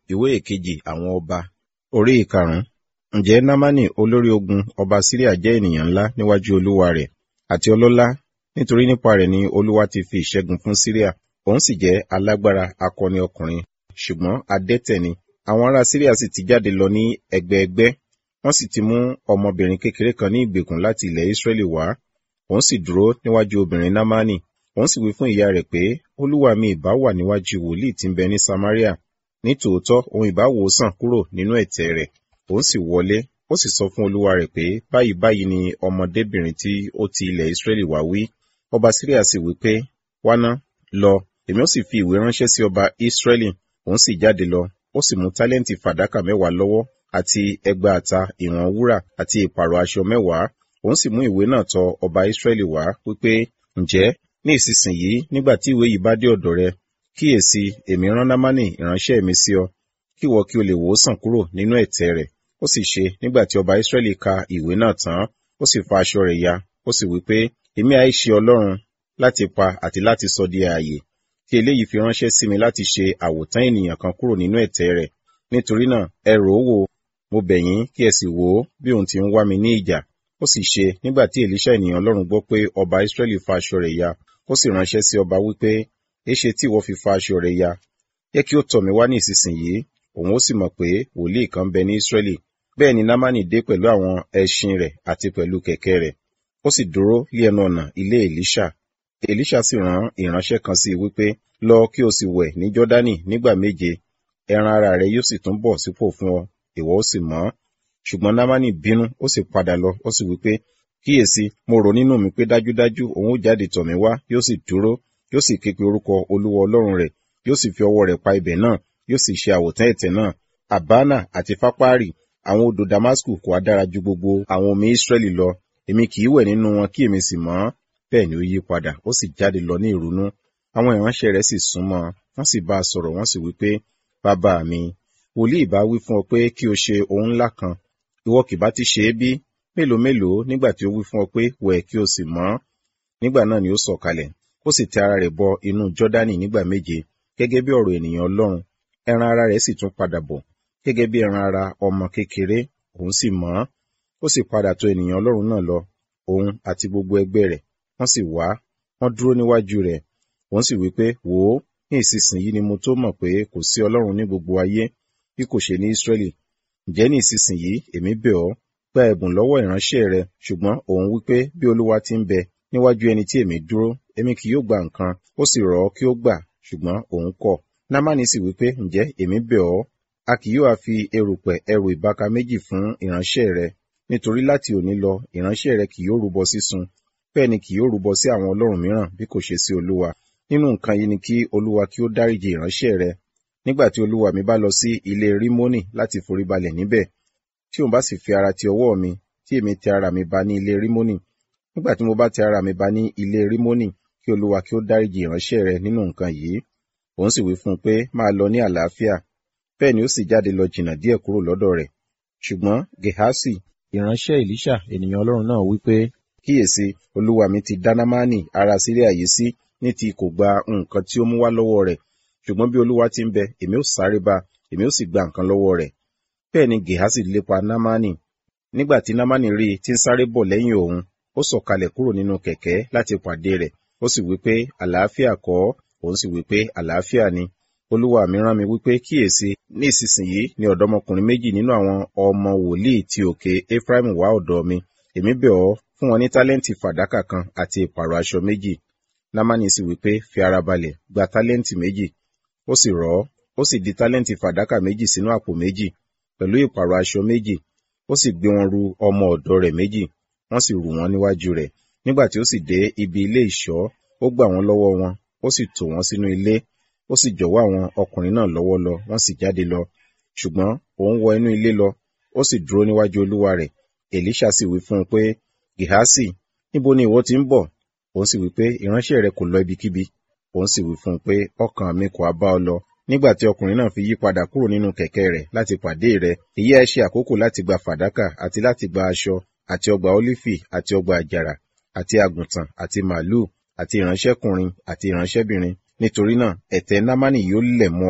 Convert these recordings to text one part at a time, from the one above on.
ìwé ìkejì àwọn ọba orí ìkarùn-ún ǹjẹ́ námánì olórí ogun ọba síríà jẹ́ ènìyàn ńlá níwájú olúwa rẹ̀ àti ọlọ́lá nítorí nípa rẹ̀ ni olúwa ti fi ìṣẹ́gun fún síríà òun sì jẹ́ alágbára akọni ọkùnrin ṣùgbọ́n adẹ́tẹ̀ ni àwọn ará síríà sì ti jáde lọ ní ẹgbẹẹgbẹ́ wọ́n sì ti mú ọmọbìnrin kékeré kan ní ìgbèkùn láti ilẹ̀ ísírẹ́lì wá òun sì dúró níwájú obìnrin námánì òun sì wí fún ìyá rẹ̀ pé olúwa mi ìbá wà níwájú wòlíì tí ń bẹ ní samaria ní tòótọ́ òun ìbá wò ó sàn kúrò nínú ẹ̀tẹ̀ rẹ̀ òun sì wọlé ó sì sọ fún olúwa rẹ̀ pé báyìí báyìí ni ọmọdébìnrin tí ó ti ilẹ̀ ísírẹ́lì wá wí ọba síríà sì wí pé wáná lọ èmi ó sì fi ìwé ránṣẹ́ sí ọba ísírẹ́lì òun sì jáde lọ ó sì mú tálẹ́ǹtì fàdákà mẹ́wàá lọ́wọ́ àti ẹgbàáta ìwọ̀n wúrà àti ìpààrọ̀ aṣọ mẹ́wàá òun sì mú ìwé náà tọ ọba ísírẹ́lì wá wípé ǹjẹ́ ní ìsinsìnyí nígbà tí ìwé yìí bá dé ọ̀dọ̀ rẹ kíyèsí èmi rán námánì ìránṣẹ́ mi sí ọ kí ìwọ kí o lè wò ó sàn kúrò nínú ẹ̀tẹ̀ rẹ̀ ó sì ṣe nígbà tí ọba ísírẹ́lì ka ìwé náà tán ó sì fa aṣọ rẹ̀ ya ó sì wí pé èmi àìṣe ọlọ́run láti pa àti láti sọ di ààyè tí eléyìí fi ránṣẹ́ sí mi láti ṣe àwòtán ènìyàn kan kúrò nínú ẹ̀tẹ̀ rẹ̀ nítorí náà ẹ rò ó wò mo bẹ̀ yín kí ẹ sì wò ó bí òun ti ń wá mi ní ìjà ó sì ṣe nígbà tí èlíṣà ènìyàn ọlọ́run gbọ́ pé ọba ísírẹ́lì fa aṣọ rẹ̀ ya ó sì ránṣẹ́ sí ọba wípé éṣe tí ìwọ fi fa aṣọ rẹ̀ ya yẹ kí ó tọ̀ mí wá ní ìsinsìnyí òun ó sì mọ̀ pé wòlíì kan bẹ ní ísírẹ́lì bẹ́ẹ̀ ni námánì dé pẹ̀lú àwọn ẹṣin rẹ̀ àti pẹ̀lú kẹ̀kẹ́ rẹ̀ ó sì dúró lé ẹnu ọ̀nà ilé èlíṣà èlíṣà sì rán ìránṣẹ́ kan sí i wípé lọ kí o sì wẹ̀ ní jọ́dánì nígbà méje ẹran ara rẹ yóò sì tún bọ̀ sípò fún ọ ìwọ ó sì mọ́ ṣùgbọ́n námánì bínú ó sì padà lọ ó sì wípé kíyèsí mo rò nínú mi pé dájúdájú òun ó jáde tọ̀ mí wá yóò sì dúró yóò sì képe orúkọ olúwa ọlọ́run rẹ̀ yóò sì fi ọwọ́ rẹ̀ pa ibẹ̀ náà yóò sì ṣe àwòtán ẹ̀tẹ̀ náà àbánà àti fápárì àwọn odò damasku kò á dára ju gbogbo àwọn omi israẹli lọ èmi kì í wẹ̀ nínú wọn kí èmi sì mọ́ bẹ́ẹ̀ ni ó yí padà ó sì jáde lọ ní ìrunú àwọn ìránṣẹ́ rẹ̀ sì súnmọ́ wọ́n sì bá a sọ̀rọ̀ wọ́n sì wí pé bàbá mi wòlíì bá wí fún ọ pé kí o ṣe ohun ńlá kan ìwọ kì bá ti ṣe é bí mélòó mélòó nígbà tí ó wí fún ọ pé wẹ̀ kí o sì mọ́ nígbà náà ni ó sọ̀kalẹ̀ ó sì tẹ ara rẹ̀ bọ inú jọ́dánì nígbà méje gẹ́gẹ́ bí ọ̀rọ̀ ènìyàn ọlọ́run ẹran ara rẹ̀ sì tún padà bọ̀ gẹ́gẹ́ bí ẹran ara ọmọ kékeré òun sì mọ́ ó sì padà tọ̀ ènìyàn ọlọ́run náà lọ òun àti gbogbo ẹgbẹ́ rẹ̀ wọ́n sì wá wọ́n dúró níwájú rẹ̀ òun sì wí pé wò ó ní ìsinsìnyí ni mo tó mọ̀ pé kò sí ọlọ́run ní gbogbo ayé bí kò ṣe ní ísírẹ́lì ǹjẹ́ ní ìsinsìnyí èmi bẹ̀ ọ́ gba ẹ̀bùn lọ́wọ́ ìránṣẹ́ rẹ ṣùgbọ́n òun wí pé bí olúwa ti ń bẹ níwájú ẹni tí èmi dúró èmi kì yóò gba nǹkan ó sì rọ̀ ọ́ kí ó gbà ṣùgbọ́n òun kọ̀ námánì sì wí pé ǹjẹ́ èmi bẹ̀ ọ́ a kì yóò fi erùpẹ̀ ẹrù ìbaka méjì fún ìránṣẹ́ rẹ nítorí láti òní lọ ìránṣẹ́ rẹ kì yóò rúbọ sísun bẹ́ẹ̀ ni kì yóò rúbọ sí àwọn ọlọ́run mìíràn bí kò ṣe sí olúwa nínú nǹkan yìí ni kí olúwa kí ó dáríjì ìránṣẹ́ rẹ nígbà tí olúwa mi bá lọ sí ilé rímónì láti foríbalẹ̀ níbẹ̀ tí òun bá sì fi ara ti ọwọ́ mi tí èmi tẹ ara mi ba ní ilé rímónì nígbà tí mo bá tẹ ara mi ba ní ilé rímónì kí olúwa kí ó dáríjì ìránṣẹ́ rẹ nínú nǹkan yìí òun sì wí fún un pé máa lọ ní àlàáfíà bẹ́ẹ̀ ni ó sì jáde lọ jìnnà díẹ̀ kúrò lọ́dọ̀ rẹ̀ ṣùgbọ́n gehasi ìránṣẹ́ elisha ènìyàn ọlọ́run náà wí pé kíyèsí olúwa mi ti dá námánì ará síríà yìí sí ní ti kò gba nǹkan tí ó mú wá lọ́wọ́ rẹ̀ ṣùgbọ́n bí olúwa ti ń bẹ èmi ó sáré bá èmi ó sì gba nǹkan lọ́wọ́ rẹ̀ bẹ́ẹ̀ ni gehasi lépa námánì nígbà tí námánì rí i tí ń sáré bọ̀ lẹ́yìn òun ó sọ̀kalẹ̀ kúrò nínú kẹ̀kẹ́ láti pàdé rẹ̀ ó sì wí pé àlàáfíà kọ́ òun sì wí pé àlàáfíà ni olúwa mi rán mi wípé kíyèsí ní ìsinsìnyí ni ọ̀dọ́mọkùnrin méjì nínú àwọn ọmọ wòlíì ti òkè ephraim wá ọ̀dọ̀ mi èmi bẹ̀ ọ́ fún wọn ní tálẹ́ǹtì fàdákà kan àti ìpààrọ̀ aṣọ méjì námánì sì wípé fi ara balẹ̀ gba tálẹ́ǹtì méjì ó sì rọ̀ ọ́ ó sì di tálẹ́ǹtì fàdákà méjì sínú àpò méjì pẹ̀lú ìpààrọ̀ aṣọ méjì ó sì gbé wọn ru ọmọ ọ̀dọ̀ rẹ̀ méjì wọ́n sì rù wọ́n níwájú rẹ̀ nígbà tí ó sì dé ibi ilé ìṣọ́ ó gbà wọ́n lọ́wọ́ wọn ó sì tò wọ́n sínú ilé ó sì jọ̀wọ́ àwọn ọkùnrin náà lọ́wọ́ lọ wọ́n sì jáde lọ ṣùgbọ́n òun wọ inú ilé lọ ó sì dúró níwájú olúwa rẹ̀ èlíṣà sì wí fún un pé gìhásì níbo ni ìwọ ti ń bọ̀ òun sì wí pé ìránṣẹ́ rẹ kò lọ ibikíbi òun sì wí fún un pé ọkàn mi kò á bá ọ lọ nígbà tí ọkùnrin náà fi yí padà kúrò nínú kẹ̀kẹ́ rẹ̀ láti pàdé rẹ̀ èyí ẹ ṣe àkókò láti gba fàdákà àti láti gba aṣọ àti ọgbà ólífì àti ọgbà àjàrà àti àgùntàn àti màálù àti ìránṣẹ́kùnrin àti ìránṣẹ́bìnrin nítorí náà ẹ̀tẹ́ námánì yóò lẹ̀ mọ́ ọ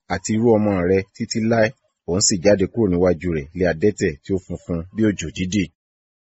àti irú ọmọ rẹ títí láé òun sì jáde kúrò níwájú rẹ̀ lé adẹ́tẹ̀ tí ó funfun bí òjò dídì